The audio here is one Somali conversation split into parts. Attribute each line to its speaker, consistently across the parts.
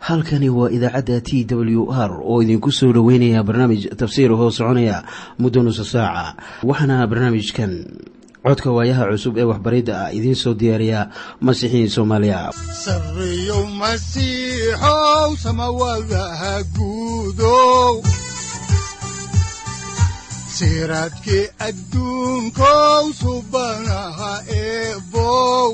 Speaker 1: halkani waa idaacadda t w r oo idinku soo dhoweynaya barnaamij tafsiir hoo soconaya muddo nusa saaca waxaana barnaamijkan codka waayaha cusub ee waxbaridda ah idiin soo diyaariya masiixiin soomaaliya
Speaker 2: sareyow masiixow samawadaha guudow siraadkii adduunkow subanaha eebow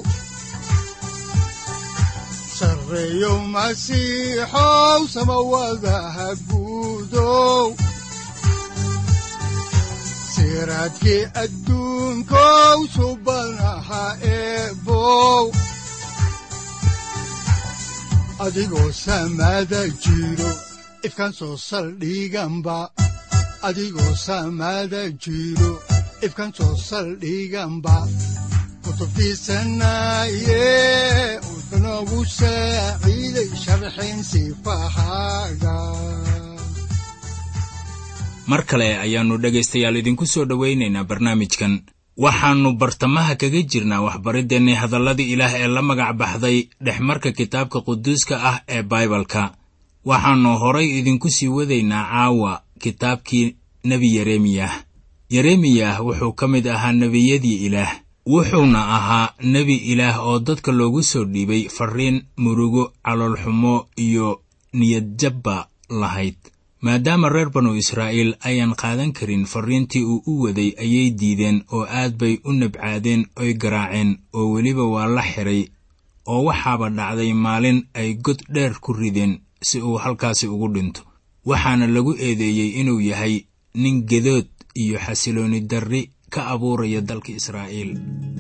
Speaker 2: sareyow masiixow samawadaha guudow siraadkii adduunkow subanaha eebow adigoo samaada jiro ifkaan soo saldhiganba adigoo samaada jiro ifkaan soo saldhiganba kutubtiisanaye udanogu saaciiday sharxin sifahaaga
Speaker 3: mar kale ayaannu dhegaystayaal idinku soo dhowaynaynaa barnaamijkan waxaannu bartamaha kaga jirnaa waxbariddeenni hadalladii ilaah ee la magac baxday dhexmarka kitaabka quduuska ah ee baibalka waxaannu horay idinku sii wadaynaa caawa kitaabkii nebi yeremiyah yeremiyah wuxuu ka mid ahaa nebiyadii ilaah wuxuuna ahaa nebi ilaah oo dadka loogu soo dhiibay farriin murugo caloolxumo iyo niyadjabba lahayd maadaama reer banu israa'iil ayaan qaadan karin farriintii uu u waday ayay diideen oo aad bay u nabcaadeen oy garaaceen oo weliba waa la xiray oo waxaaba dhacday maalin ay god dheer ku rideen si uu halkaasi ugu dhinto waxaana lagu eedeeyey inuu yahay nin gedood iyo xasiloonni darri ka abuuraya dalka israa'iil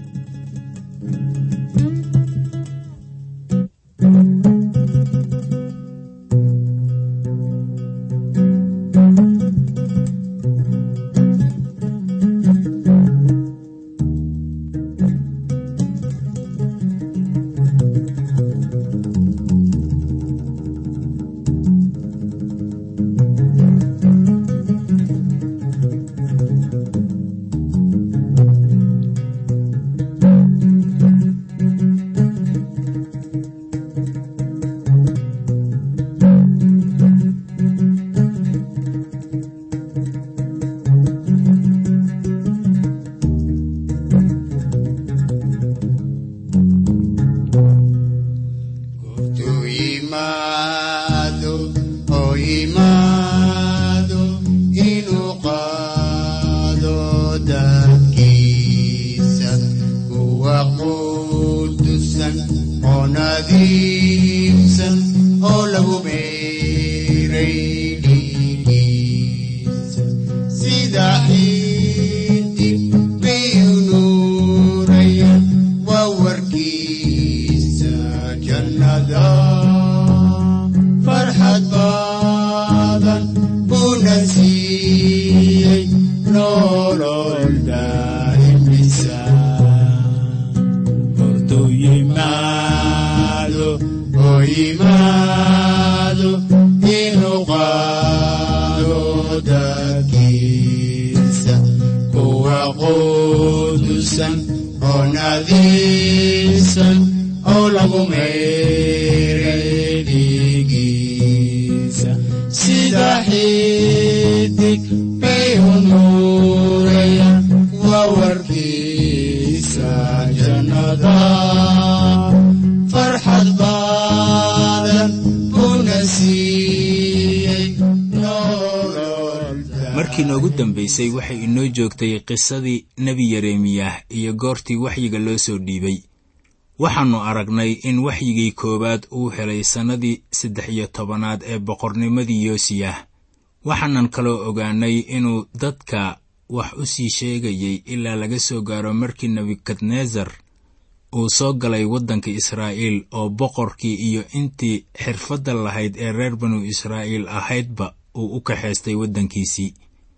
Speaker 3: markii noogu dambaysay waxay inoo joogtay qisadii nebi yeremiyah iyo goortii waxyiga loo soo dhiibay waxaannu aragnay in waxyigii koowaad uu helay sannadii saddex iyo tobanaad ee boqornimadii yoosiyah waxaanan kaloo ogaanay inuu dadka wax u sii sheegayay ilaa laga soo gaaro markii nebukadnesar uu soo galay waddanka israa'iil oo boqorkii iyo intii xirfadda lahayd ee reer banu israa'iil ahaydba uu u kaxaystay waddankiisii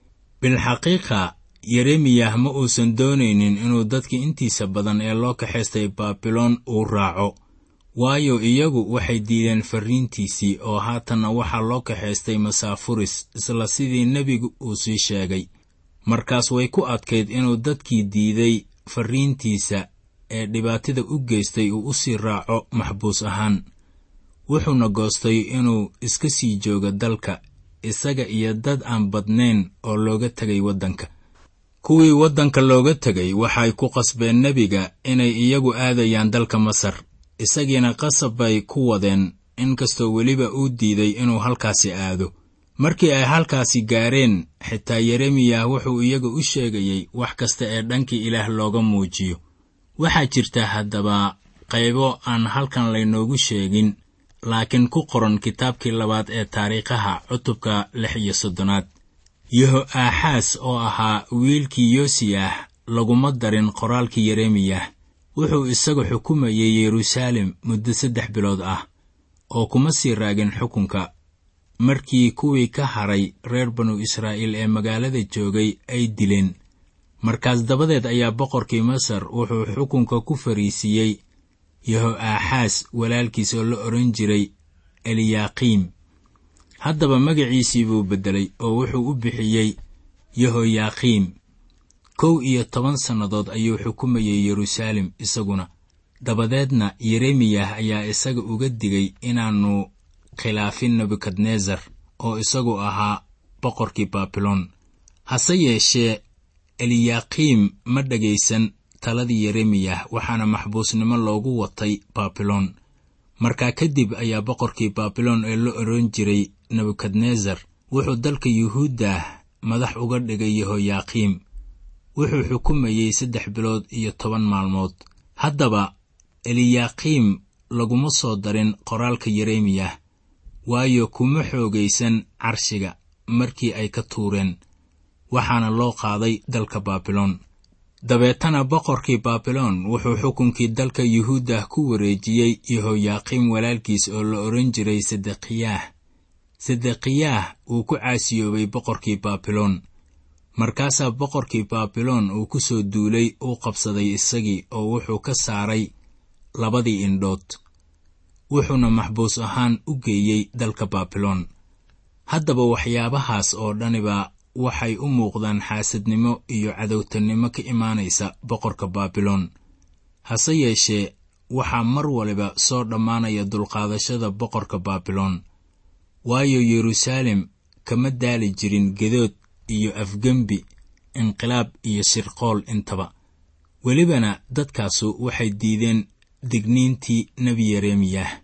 Speaker 3: bilxaqiiqa yeremiyah ma uusan doonaynin inuu dadka intiisa badan ee loo kaxaystay baabiloon uu raaco waayo iyagu waxay diideen farriintiisii oo haatanna waxaa loo kaxaystay masaafuris isla sidii nebigu uu sii sheegay markaas way ku adkayd inuu dadkii diiday farriintiisa ee dhibaatada u geystay uu u sii raaco maxbuus ahaan wuxuuna goostay inuu iska sii joogo dalka isaga iyo dad aan badnayn oo looga tegay waddanka kuwii waddanka looga tegay waxay ku qasbeen nebiga inay iyagu aadayaan dalka masar isagiina qasab bay ku wadeen inkastoo weliba uu diiday inuu halkaasi aado markii ay halkaasi gaareen xitaa yeremiyah wuxuu iyaga u sheegayey wax kasta ee dhankii ilaah looga muujiyo waxaa jirta haddaba qaybo aan halkan laynoogu sheegin laakiin ku qoran kitaabkii labaad ee taariikhaha cutubka lix iyo soddonaad yeho aaxaas oo ahaa wiilkii yoosiyah laguma darin qoraalkii yeremiyah wuxuu isagu xukumayey yeruusaalem muddo saddex bilood ah oo kuma sii raagin xukunka markii kuwii ka haray reer banu israa'iil ee magaalada joogay ay dileen markaas dabadeed ayaa boqorkii masar wuxuu xukunka ku fariisiiyey yeho aaxaas walaalkiis oo la odhan jiray eliyaaqiim haddaba magaciisii buu beddelay oo wuxuu u bixiyey yehoyaaqiim kow iyo toban sannadood ayuu xukumayey yeruusaalem isaguna dabadeedna yeremiyah ayaa isaga uga digay inaannu khilaafin nebukadnesar oo isagu ahaa boqorkii baabiloon hase yeeshee eliyaaqiim ma dhegaysan taladii yeremiyah waxaana maxbuusnimo loogu watay baabiloon markaa kadib ayaa boqorkii baabiloon ee la odhan jiray nebukadnesar wuxuu dalka yuhuuddah madax uga dhigay yehoyaaqiim wuxuu xukumayey saddex bilood iyo toban maalmood haddaba eliyaaqiim laguma soo darin qoraalka yeremiyah waayo kuma xoogaysan carshiga markii ay ka tuureen waxaana loo qaaday dalka baabiloon dabeetana boqorkii baabiloon wuxuu xukunkii dalka yuhuuddah ku wareejiyey yehoyaaqiim walaalkiis oo la odhan jiray sedeqiyaah sedeqiyaah uu ku caasiyoobay boqorkii baabiloon markaasaa boqorkii baabiloon uu ku soo duulay uu qabsaday isagii oo wuxuu ka saaray labadii indhood wuxuuna maxbuus ahaan u geeyey dalka baabiloon haddaba waxyaabahaas oo dhaniba waxay u muuqdaan xaasadnimo iyo cadowtanimo ka imaanaysa boqorka baabiloon hase yeeshee waxaa mar waliba soo dhammaanaya dulqaadashada boqorka baabiloon waayo yeruusaalem kama daali jirin gedood iyo afgembi inqilaab iyo sirqool intaba welibana dadkaasu waxay diideen digniintii nebi yeremiyah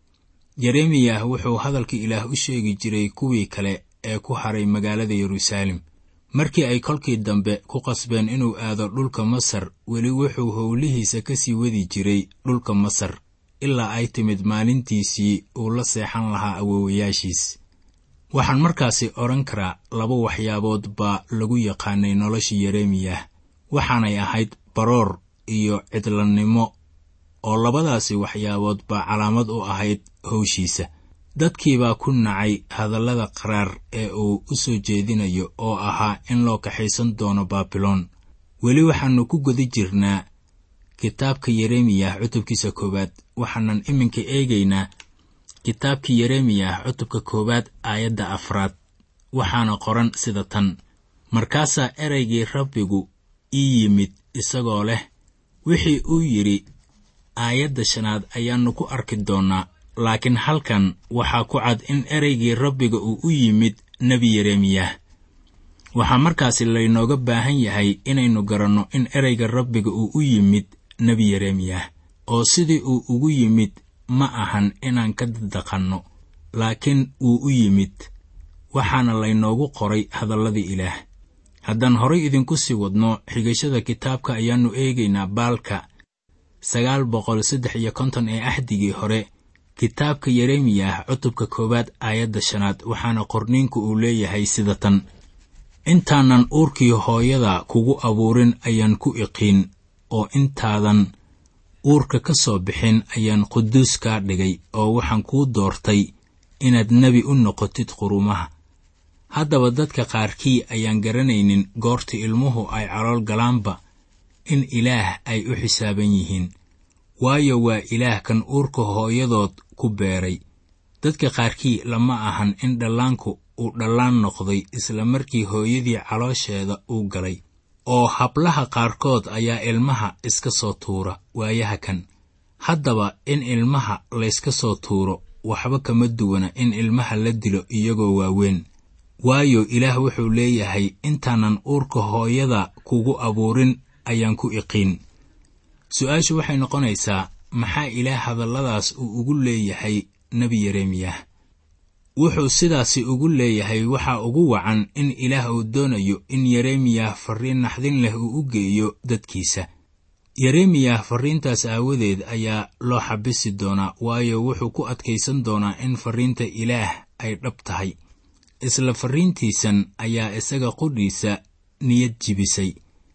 Speaker 3: yeremiyah wuxuu hadalka ilaah u sheegi jiray kuwii kale ee ku haray magaalada yeruusaalem markii ay kolkii dambe ku qasbeen inuu aado dhulka masar weli wuxuu howlihiisa ka sii wadi jiray dhulka masar ilaa ay timid maalintiisii uu la seexan lahaa awoowayaashiis waxaan markaasi odhan karaa laba waxyaabood baa lagu yaqaanay noloshii yeremiyah waxaanay ahayd baroor iyo cidlannimo oo labadaasi waxyaabood baa calaamad u ahayd howshiisa dadkiibaa ku nacay hadallada qaraar ee uu u soo jeedinayo oo ahaa in loo kaxaysan doono baabiloon weli waxaannu ku guda jirnaa kitaabka yeremiyah cutubkiisa koowaad waxaanan iminka eegaynaa kitaabkii yeremiyah cutubka koowaad aayadda afraad waxaana qoran sida tan markaasaa ereygii rabbigu ii yimid isagoo leh wixii uu yidhi aayadda shanaad ayaannu ku arki doonnaa laakiin halkan waxaa ku cad in ereygii rabbiga uu u yimid nebi yeremiyah waxaa markaasi laynooga baahan yahay inaynu garanno in ereyga rabbiga uu u yimid nebi yeremiyah oo sidii uu ugu yimid ma ahan inaan ka daddaqanno laakiin wuu u yimid waxaana laynoogu qoray hadalladii ilaah haddaan horay idinku sii wadno xigashada kitaabka ayaannu eegaynaa baalka sagaal boqol saddex iyo konton ee axdigii hore kitaabka yeremiyah cutubka koowaad aayadda shanaad waxaana qorniinku uu leeyahay sida tan intaanan uurkii hooyada kugu abuurin ayaan ku iqiin oo intaadan uurka ka soo bixin ayaan quduus kaa dhigay oo waxaan kuu doortay inaad nebi u noqotid qurumaha haddaba dadka qaarkii ayaan garanaynin goorta ilmuhu ay calool galaanba in ilaah ay u xisaaban yihiin waayo waa ilaah kan uurka hooyadood ku beeray dadka qaarkii lama ahan in dhallaanku uu dhallaan noqday isla markii hooyadii caloosheeda uu galay oo hablaha qaarkood ayaa ilmaha iska soo tuura waayaha kan haddaba in ilmaha layska soo tuuro waxba kama duwana in ilmaha la dilo iyagoo waaweyn waayo ilaah wuxuu leeyahay intaanan uurka hooyada kugu abuurin ayaan ku iqiin su-aashu waxay noqonaysaa maxaa ilaah hadalladaas uu ugu leeyahay nebi yeremiyah wuxuu sidaasi ugu leeyahay waxaa ugu wacan in ilaah uu doonayo in yeremiyah farriin naxdin leh uu u geeyo dadkiisa yeremiyah farriintaas aawadeed ayaa loo xabisi doonaa waayo wuxuu ku adkaysan doonaa in farriinta ilaah ay dhab tahay isla farriintiisan ayaa isaga qudhiisa niyad jibisay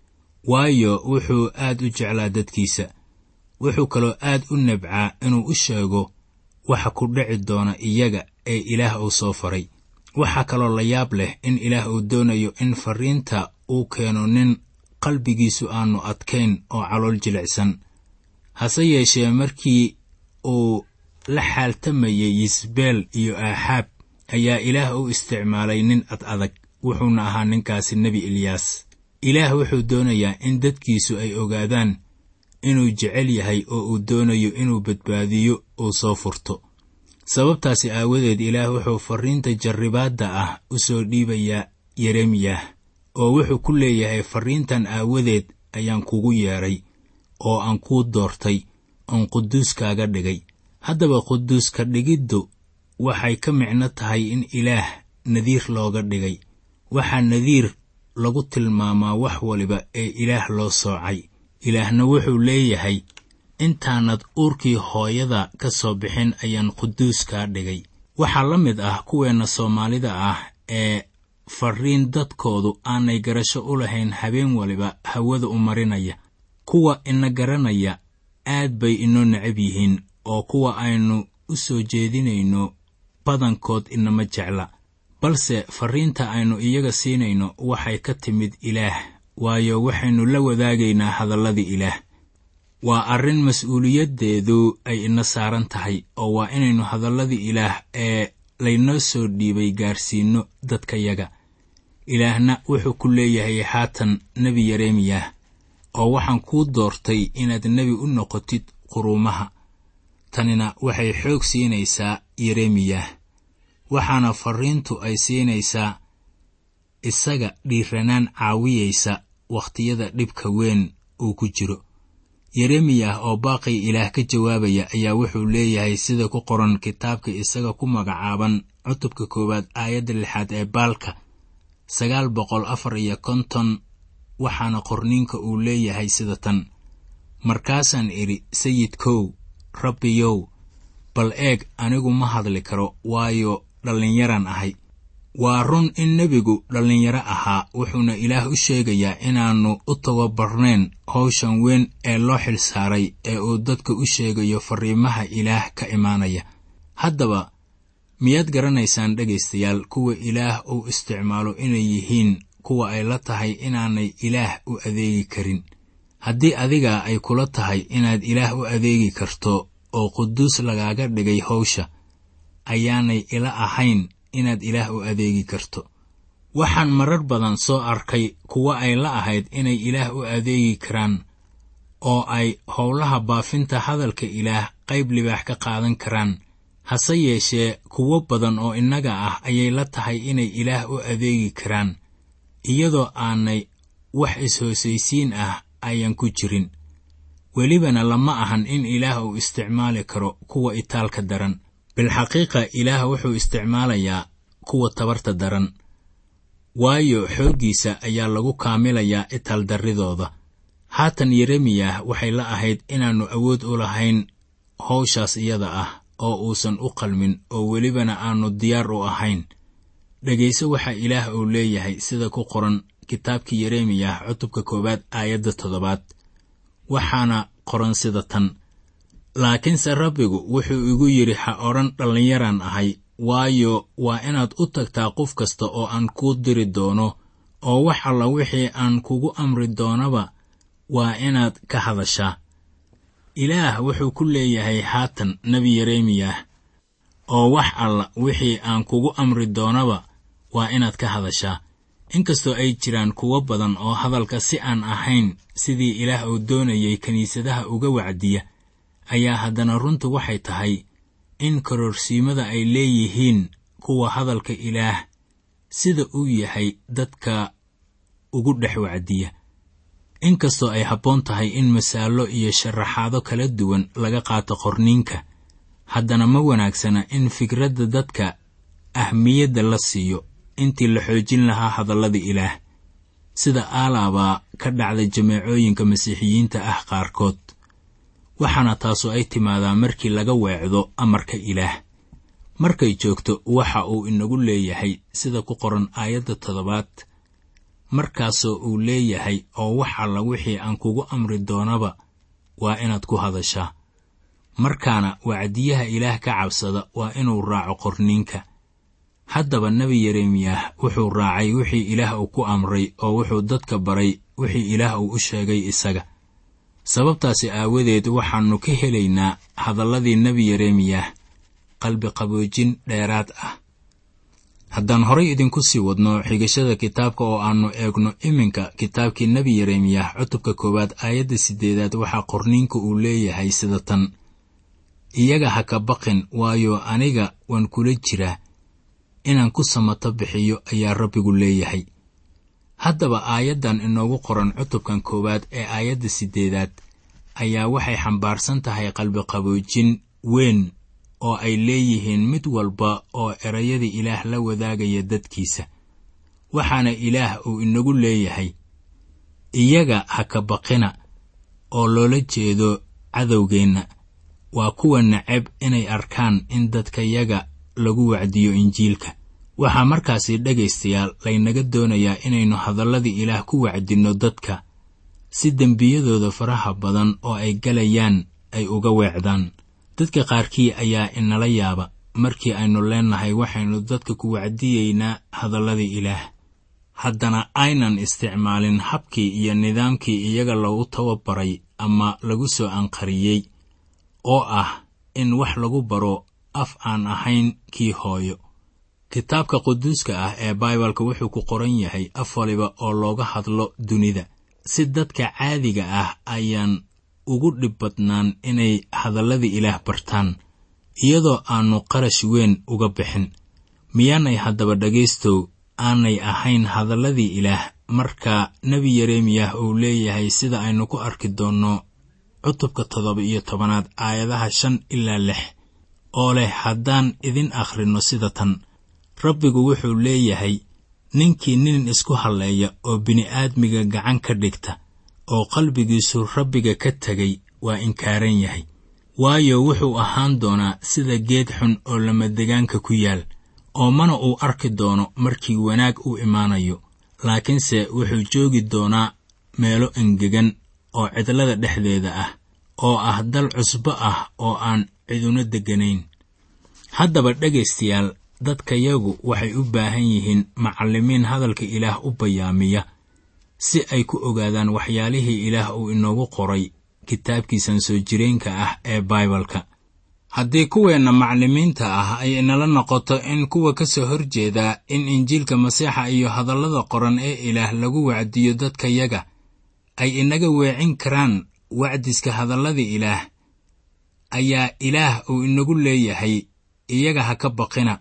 Speaker 3: waayo wuxuu aad u jeclaa dadkiisa wuxuu kaloo aad u nabcaa inuu u sheego waxa ku dhici doona iyaga ee ilaah uu soo faray waxaa kaloo la yaab leh in ilaah uu doonayo in farriinta uu keeno nin qalbigiisu aanu adkayn oo calool jilicsan hase yeeshee markii uu la xaaltamayay yisbeel iyo aaxaab ayaa ilaah u isticmaalay nin ad adag wuxuuna ahaa ninkaasi nebi eliyaas ilaah wuxuu doonayaa in dadkiisu ay ogaadaan inuu jecel yahay oo uu doonayo inuu badbaadiyo uu soo furto sababtaasi aawadeed ilaah wuxuu farriinta jarribaadda ah u soo dhiibayaa yeremiyah oo wuxuu ku leeyahay farriintan aawadeed ayaan kugu yeedhay oo aan kuu doortay oon quduuskaaga dhigay haddaba quduuska dhigiddu waxay ka micno tahay in ilaah nadiir looga dhigay waxaa nadiir lagu tilmaamaa wax waliba ee ilaah loo soocay ilaahna wuxuu leeyahay intaanad uurkii hooyada ka soo bixin ayaan quduuskaa dhigay waxaa la mid ah kuweenna soomaalida ah ee farriin dadkoodu aanay garasho u lahayn habeen waliba hawada u marinaya kuwa ina garanaya aad bay inoo necab yihiin oo kuwa aynu u soo jeedinayno badankood inama jecla balse farriinta aynu iyaga siinayno waxay ka timid ilaah waayo waxaynu la wadaagaynaa hadalladii ilaah waa arrin mas-uuliyaddeedu ay ina saaran tahay oo waa inaynu hadalladii ilaah ee laynoo soo dhiibay gaarsiinno dadkayaga ilaahna wuxuu ku leeyahay haatan nebi yeremiyah oo waxaan kuu doortay inaad nebi u noqotid quruumaha tanina waxay xoog siinaysaa yeremiyah waxaana farriintu ay siinaysaa isaga dhiiranaan caawiyaysa wakhtiyada dhibka weyn uu ku jiro yeremiyah oo baaqii ilaah ka jawaabaya ayaa wuxuu leeyahay sida ku qoran kitaabka isaga ku magacaaban cutubka koowaad aayadda lixaad ee baalka sagaal boqol afar iyo konton waxaana qorniinka uu leeyahay sida tan markaasaan idhi sayidkow rabbiyow bal eeg anigu ma hadli karo waayo dhallinyaraan ahay waa run in nebigu dhallinyaro ahaa wuxuuna ilaah u sheegayaa inaannu u tababarnayn howshan weyn ee loo xilsaaray ee uu dadka u sheegayo farriimaha ilaah ka imaanaya haddaba miyaad garanaysaan dhegaystayaal kuwa ilaah uu isticmaalo inay yihiin kuwa ay la tahay inaanay ilaah u adeegi karin haddii adiga ay kula tahay inaad ilaah u adeegi karto oo quduus lagaaga dhigay howsha ayaanay ila ahayn inaad ilaah u adeegi karto waxaan marar badan soo arkay kuwa ay la ahayd inay ilaah u adeegi karaan oo ay howlaha baafinta hadalka ilaah qayb libaax ka qaadan karaan hase yeeshee kuwo badan oo innaga ah ayay la tahay inay ilaah u adeegi karaan iyadoo aanay wax is-hoosaysiin ah ayan ku jirin welibana lama ahan in ilaah uu isticmaali karo kuwa itaalka daran bilxaqiiqa ilaah wuxuu isticmaalayaa kuwa tabarta daran waayo xooggiisa ayaa lagu kaamilayaa itaaldarridooda haatan yeremiyah waxay la ahayd inaannu awood u lahayn howshaas iyada ah oo uusan u qalmin oo welibana aannu diyaar u ahayn dhegayso waxaa ilaah uu leeyahay sida ku qoran kitaabkii yeremiyah cutubka koowaad aayadda toddobaad waxaana qoran sida tan laakiinse rabbigu wuxuu igu yidhi ha odhan dhallinyaraan ahay waayo waa inaad u tagtaa qof kasta oo aan kuu diri doono oo wax alla wixii aan kugu amri doonaba waa inaad ka hadashaa ilaah wuxuu ku leeyahay haatan nebi yeremiyah oo wax alla wixii aan kugu amri doonaba waa inaad ka hadashaa inkastoo ay jiraan kuwo badan oo hadalka si aan ahayn sidii ilaah uu doonayay kiniisadaha uga wacdiya ayaa haddana runtu waxay tahay in karoorsiimada ay leeyihiin kuwa hadalka ilaah sida uu yahay dadka ugu dhex wacdiya inkastoo ay habboon tahay in masaallo iyo sharaxaado kala duwan laga qaato qorniinka haddana ma wanaagsana in fikradda dadka ahmiyadda la siiyo intii la xoojin lahaa hadallada ilaah sida aalaabaa ka dhacda jameecooyinka masiixiyiinta ah qaarkood waxaana taasu ay timaadaa markii laga weecdo amarka ilaah markay joogto waxa uu inagu leeyahay sida ku qoran aayadda toddobaad markaasoo uu leeyahay oo wax alla wixii aan kugu amri doonaba waa inaad ku hadashaa markaana wacdiyaha ilaah ka cabsada waa inuu raaco qorniinka haddaba nebi yeremiyah wuxuu raacay wixii ilaah uu ku amray oo wuxuu dadka baray wixii ilaah uu u sheegay isaga sababtaasi aawadeed waxaannu ka helaynaa hadalladii nebi yeremiyah qalbi qaboojin dheeraad ah haddaan horay idinku sii wadno xigashada kitaabka oo aannu eegno iminka kitaabkii nebi yeremiyah cutubka koowaad aayadda siddeedaad waxaa qorniinka uu leeyahay sida tan iyaga ha ka baqin waayo aniga waan kula jiraa inaan ku samato bixiyo ayaa rabbigu leeyahay haddaba aayaddan inoogu qoran cutubkan koowaad ee aayadda siddeedaad ayaa waxay xambaarsan tahay qalbiqaboojin weyn oo ay leeyihiin mid walba oo erayada ilaah la wadaagaya dadkiisa waxaana ilaah uu inagu leeyahay iyaga ha ka baqina oo loola jeedo cadowgeenna waa kuwa neceb inay arkaan in dadkayaga lagu wacdiyo injiilka waxaa markaasi dhegaystayaal laynaga doonayaa inaynu hadalladii ilaah ku wacdinno dadka si dembiyadooda faraha badan oo ay galayaan ay uga weecdaan dadka qaarkii ayaa inala yaaba markii aynu leennahay waxaynu dadka ku wacdiyeynaa hadalladii ilaah haddana aynan isticmaalin habkii iyo nidaamkii iyaga lagu tababaray ama lagu soo anqariyey oo ah in wax lagu baro af aan ahayn kii hooyo kitaabka quduuska ah ee baibalka wuxuu ku qoran yahay af waliba oo looga hadlo dunida si dadka caadiga ah ayaan ugu dhib badnaan inay hadalladii ilaah bartaan iyadoo aannu qarash weyn uga bixin miyaanay haddaba dhegaystow aanay ahayn hadalladii ilaah marka nebi yeremiyah uu leeyahay sida aynu ku arki doonno cutubka toddoba iyo tobanaad aayadaha shan ilaa lix oo leh haddaan idin akhrinno sida tan rabbigu wuxuu leeyahay ninkii nin isku halleeya oo bini'aadmiga gacan ka dhigta oo qalbigiisu rabbiga ka tegay waa inkaaran yahay waayo wuxuu ahaan doonaa sida geed xun oo lamadegaanka ku yaal oo mana uu arki doono markii wanaag u imaanayo laakiinse wuxuu joogi doonaa meelo engegan oo cidlada dhexdeeda ah oo ah dal cusbo ah oo aan ciduna degganayn haddaba dhegaystayaal dadkayagu waxay u baahan yihiin macallimiin hadalka ilaah u bayaamiya si ay ku ogaadaan waxyaalihii ilaah uu inoogu qoray kitaabkiisan soo jireenka ah ee baibalka haddii kuweenna macallimiinta ah ay inala noqoto in kuwa ka soo horjeeda in injiilka masiixa iyo hadallada qoran ee ilaah lagu wacdiyo dadkayaga ay inaga weecin karaan wacdiska hadallada ilaah ayaa ilaah uu inagu leeyahay iyaga ha ka baqina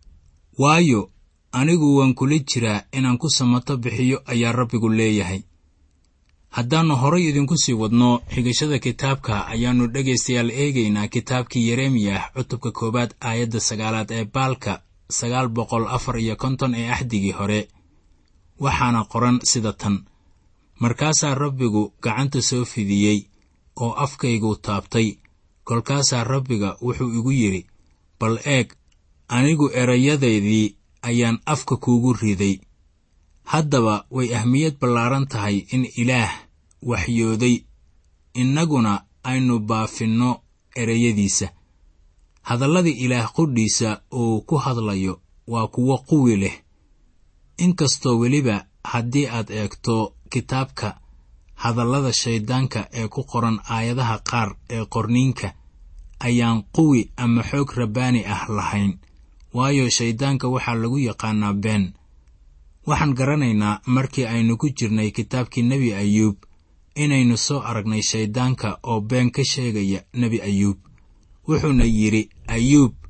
Speaker 3: waayo anigu waan kula jiraa inaan ku samato bixiyo ayaa rabbigu leeyahay haddaannu horay idinku sii wadno xigashada kitaabka ayaannu dhegaystayaal eegaynaa kitaabkii yeremiyah cutubka koowaad aayadda sagaalaad ee baalka sagaal boqol afar iyo konton ee axdigii hore waxaana qoran sida tan markaasaa rabbigu gacanta soo fidiyey oo afkaygu taabtay kolkaasaa rabbiga wuxuu igu yidhi bal eeg anigu erayadaydii ayaan afka kuugu riday haddaba way ahmiyad ballaaran tahay in ilaah waxyooday innaguna aynu baafinno erayadiisa hadallada ilaah qudhiisa uu ku hadlayo waa kuwo quwi leh inkastoo weliba haddii aad eegto kitaabka hadallada shayddaanka ee ku qoran aayadaha qaar ee qorniinka ayaan quwi ama xoog rabbaani ah lahayn waayo shayddaanka waxaa lagu yaqaanaa been waxaan garanaynaa markii aynu ku jirnay kitaabkii nebi ayuub inaynu soo aragnay shayddaanka oo been ka sheegaya nebi ayuub wuxuuna yidhi ayuub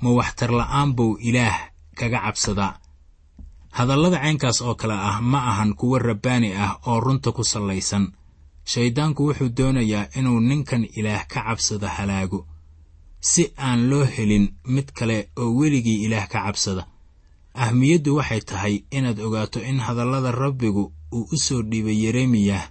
Speaker 3: ma waxtar la'aan buu ilaah kaga cabsadaa hadallada caynkaas oo kale ah ma ahan kuwo rabbaani ah oo runta ku sallaysan shayddaanku wuxuu doonayaa inuu ninkan ilaah ka cabsada halaago si aan loo helin mid kale oo weligii ilaah ka cabsada ahmiyaddu waxay tahay inaad ogaato in hadallada rabbigu uu u soo dhiibay yeremiyah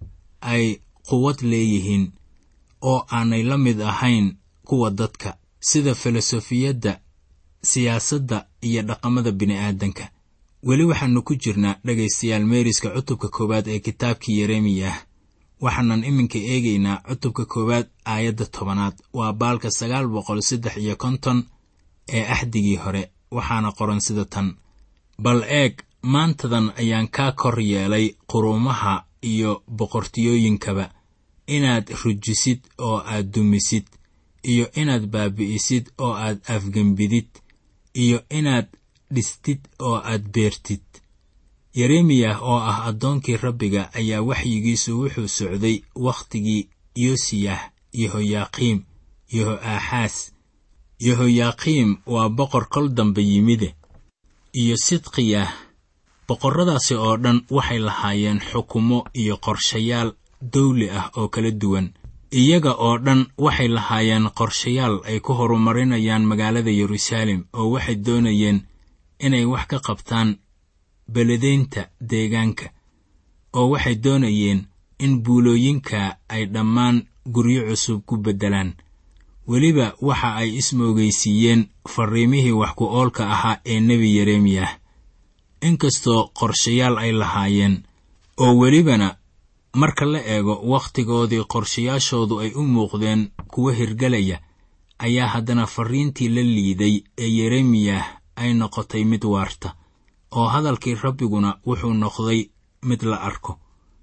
Speaker 3: ay quwad leeyihiin oo aanay la mid ahayn kuwa dadka sida filosofiyadda siyaasadda iyo dhaqamada bini'aadanka weli waxaannu ku jirnaa dhegaystayaal meeriska cutubka koowaad ee kitaabkii yeremiyah waxaanan iminka eegaynaa cutubka koowaad aayadda tobanaad waa baalka sagaal boqol saddex iyo konton ee axdigii hore waxaana qoran sida tan bal eeg maantadan ayaan kaa kor yeelay quruumaha iyo boqortiyooyinkaba inaad rujisid oo aad dumisid iyo inaad baabi'isid oo aad afgembidid iyo inaad dhistid oo aad beertid yeremiyah oo ah addoonkii rabbiga ayaa waxyigiisu wuxuu socday wakhtigii yosiyah yehoyaaqiim yeho'aaxaas yehoyaaqiim waa boqor kol dambe yimide iyo sidqiyah boqorradaasi oo dhan waxay lahaayeen xukumo iyo qorshayaal dawli ah oo kala duwan iyaga oo dhan waxay lahaayeen qorshayaal ay ku horumarinayaan magaalada yeruusaalem oo waxay doonayeen inay wax ka qabtaan beledaynta deegaanka oo waxay doonayeen in buulooyinka ay dhammaan guryo cusub ku beddelaan weliba waxa ay ismoogaysiiyeen farriimihii wax ku oolka ahaa ee nebi yeremiyah inkastoo qorshayaal ay lahaayeen oo welibana marka la eego wakhtigoodii qorshayaashoodu ay u muuqdeen kuwo hirgelaya ayaa haddana farriintii la liiday ee yeremiyah ay noqotay mid waarta oo hadalkii rabbiguna wuxuu noqday mid la arko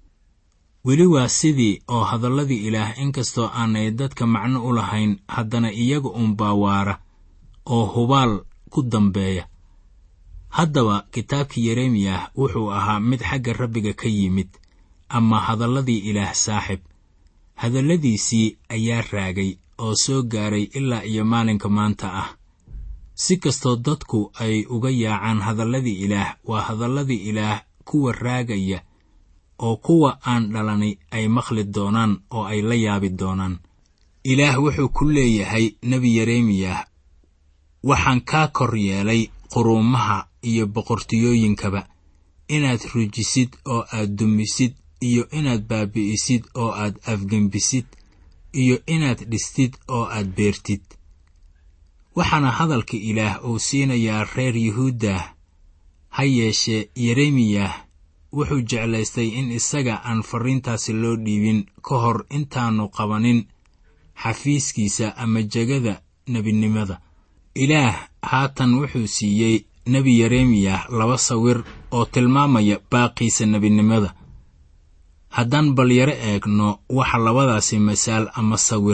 Speaker 3: weli waa sidii oo hadalladii ilaah inkastoo aanay dadka macno u lahayn haddana iyaga unbaa waara oo hubaal ku dambeeya haddaba kitaabkii yeremiyah wuxuu ahaa mid xagga rabbiga ka yimid ama hadalladii ilaah saaxib hadalladiisii ayaa raagay oo soo gaaray ilaa iyo maalinka maanta ah si kastoo dadku ay uga yaacaan hadalladii ilaah waa hadalladii ilaah kuwa raagaya oo kuwa aan dhalanay ay maqli doonaan oo ay la yaabi doonaan ilaah wuxuu ku leeyahay nebi yeremiyah waxaan kaa kor yeelay quruumaha iyo boqortiyooyinkaba inaad rujisid oo aad dumisid iyo inaad baabi'isid oo aad afgembisid iyo inaad dhistid oo aad beertid waxaana hadalka ilaah uu siinayaa reer yuhuuddah ha yeeshee yeremiyah wuxuu jeclaystay in isaga aan farriintaasi loo dhiibin ka hor intaannu qabanin xafiiskiisa ama jegada nebinimada ilaah haatan wuxuu siiyey nebi yeremiyah laba sawir oo tilmaamaya baaqiisa nebinimada haddaan bal yaro eegno waxa labadaasi masaal ama sawir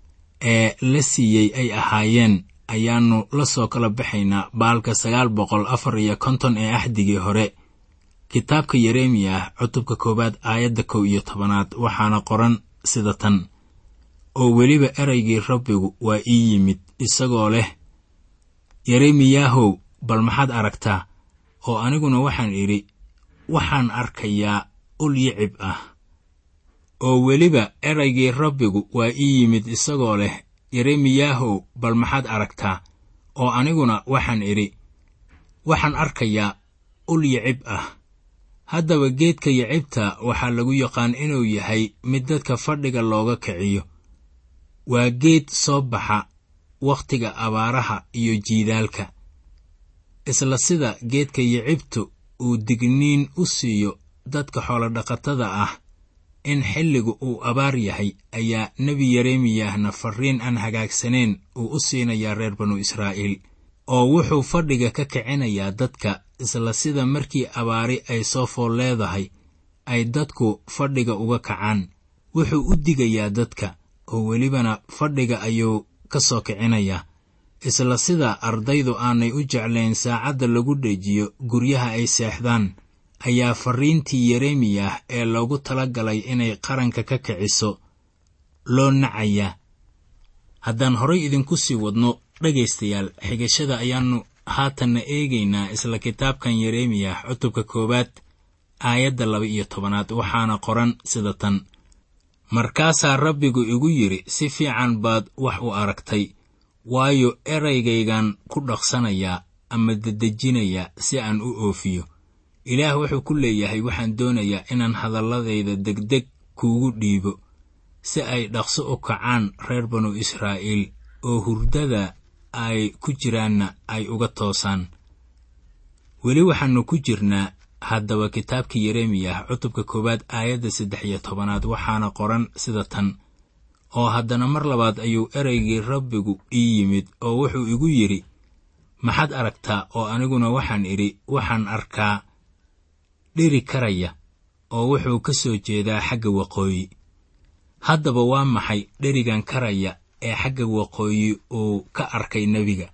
Speaker 3: ee la siiyey ay ahaayeen ayaannu la soo kala baxaynaa baalka sagaal boqol afar iyo konton ee axdigii hore kitaabka yeremiyah cutubka koowaad aayadda kow iyo tobanaad waxaana qoran sida tan oo weliba eraygii rabbigu waa ii yimid isagoo leh yeremiyahow bal maxaad aragtaa oo aniguna waxaan idhi waxaan arkayaa ul yicib ah oo weliba eraygii rabbigu waa ii yimid isagoo leh yeremiyahow bal maxaad aragtaa oo aniguna waxaan idhi waxaan arkayaa ul yicib ah haddaba geedka yicibta waxaa lagu yaqaan inuu yahay mid dadka fadhiga looga kiciyo waa geed soo baxa wakhtiga abaaraha iyo jiidaalka isla sida geedka yicibtu uu digniin u siiyo dadka xoolodhaqatada ah in xilligu uu abaar yahay ayaa nebi yeremiyahna farriin aan hagaagsanayn uu u siinayaa reer banu israa'iil oo wuxuu fadhiga ka kicinayaa dadka isla sida markii abaari ay soo fool leedahay ay dadku fadhiga uga kacaan wuxuu u digayaa dadka oo welibana fadhiga ayuu ka soo kicinayaa isla sida ardaydu aanay u jeclayn saacadda lagu dhejiyo guryaha ay seexdaan ayaa farriintii yeremiyah ee loogu tala galay inay qaranka ka kiciso loo nacayaa haddaan horay idinku sii wadno dhegaystayaal xigashada ayaannu haatanna eegaynaa isla kitaabkan yeremiyah cutubka koowaad aayadda laba iyo tobanaad waxaana qoran sida tan markaasaa rabbigu igu yidhi si fiican baad wax u aragtay waayo eraygaygan ku dhaqsanayaa ama dedejinayaa si aan u oofiyo ilaah wuxuu ku leeyahay waxaan doonayaa inaan hadalladayda degdeg kuugu dhiibo si ay dhaqso u kacaan reer banu israa'iil oo hurdada ay ku jiraanna ay uga toosaan weli waxaannu ku jirnaa haddaba kitaabkii yeremiyah cutubka koowaad aayadda saddex iyo tobanaad waxaana qoran sida tan oo haddana mar labaad ayuu ereygii rabbigu ii yimid oo wuxuu igu yidhi maxaad aragtaa oo aniguna waxaan idhi waxaan arkaa dhiri karaya oo wuxuu ka soo jeedaa xagga waqooyi haddaba waa maxay dherigan karaya ee xagga waqooyi uu ka arkay nebiga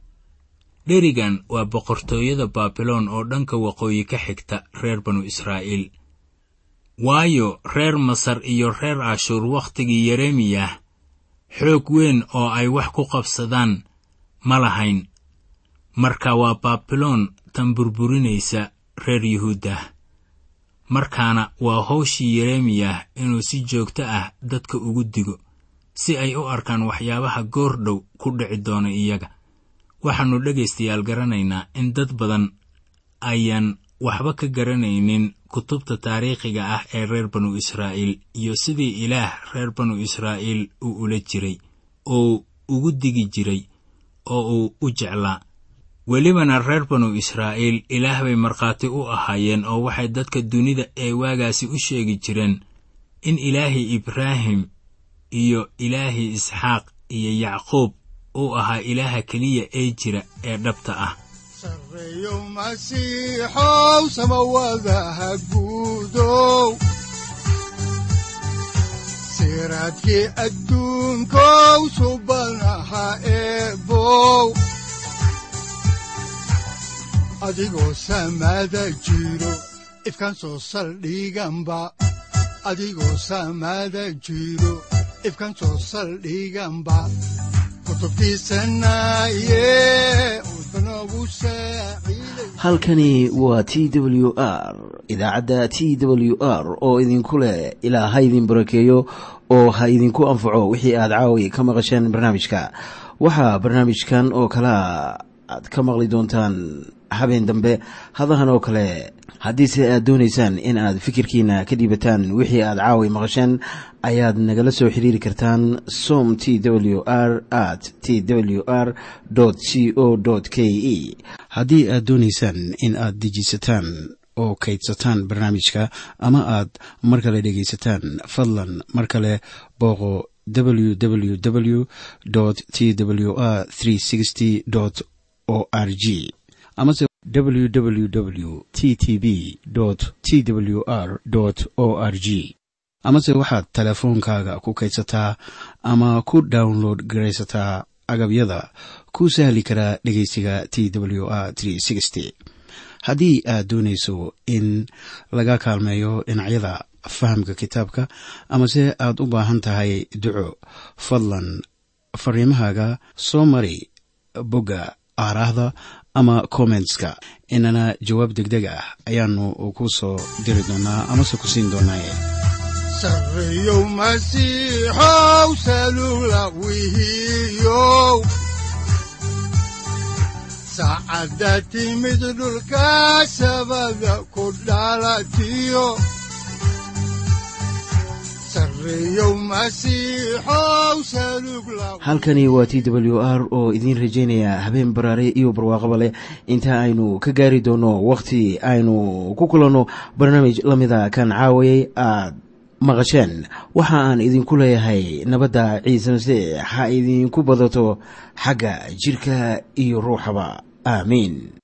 Speaker 3: dherigan waa boqortooyada baabiloon oo dhanka waqooyi ka xigta reer banu israa'iil waayo reer masar iyo reer cashuur wakhtigii yeremiyah xoog weyn oo ay wax ku qabsadaan ma lahayn marka waa baabiloon tan burburinaysa reer yuhuuddah markaana waa howshii yeremiyah inuu si joogto ah dadka ugu digo si ay u arkaan waxyaabaha goor dhow ku dhici doona iyaga waxaannu dhegaystayaal garanaynaa in dad badan ayaan waxba ka garanaynin kutubta taariikhiga ah ee reer banu israa'iil iyo sidii ilaah reer banu israa'iil uu ula jiray oo ugu digi jiray oo uu u jeclaa welibana reer banu israa'iil ilaah bay markhaati u ahaayeen oo waxay dadka dunida ee waagaasi u sheegi jireen in ilaahii ibraahim iyo ilaahii isxaaq iyo yacquub uu ahaa ilaaha keliya ee jira ee dhabta ah
Speaker 2: sarreeyo masiixow samawadaha guudow siraadkii adduunkow subanaha eebow adigoo samaada jiro ifkan soo saldhiganba adigoo samaada jiro ifkan soo saldhiganba
Speaker 1: halkani waa t w r idaacadda t w r oo idinku leh ilaa ha idin barakeeyo oo ha idinku anfaco wixii aad caawi ka maqasheen barnaamijka waxaa barnaamijkan oo kalaa aad ka maqli doontaan habeen dambe hadahan oo kale haddiise aad doonaysaan in aad fikirkiina ka dhiibataan wixii aad caawi maqasheen ayaad nagala soo xiriiri kartaan som t w r at t w r c o k e haddii aad doonaysaan in aad dejiisataan oo kaydsataan barnaamijka ama aad mar kale dhegaysataan fadlan mar kale booqo www t w r o r g amase www t t b t w r o r g amase waxaad teleefoonkaaga ku kaydsataa ama ku download garaysataa agabyada ku sahli karaa dhegeysiga t w r haddii aad doonayso in laga kaalmeeyo dhinacyada fahamka kitaabka amase aad u baahan tahay duco fadlan fariimahaaga soo mari bogga aaraahda ama kommentska inana jawaab degdeg ah ayaanu ku soo diri doonaa amase ku siin doonaaye
Speaker 2: sarreeyow masiixow salula wihiyow saacadda timid dhulka sabada ku dhalatiyo
Speaker 1: halkani waa t w r oo idiin rajaynaya habeen baraare iyo barwaaqaba leh inta aynu ka gaari doono wakhti aynu ku kulanno barnaamij la mida kan caawayay aad maqasheen waxa aan idinku leeyahay nabadda ciise masiix ha idinku badato xagga jidhka iyo ruuxaba aamiin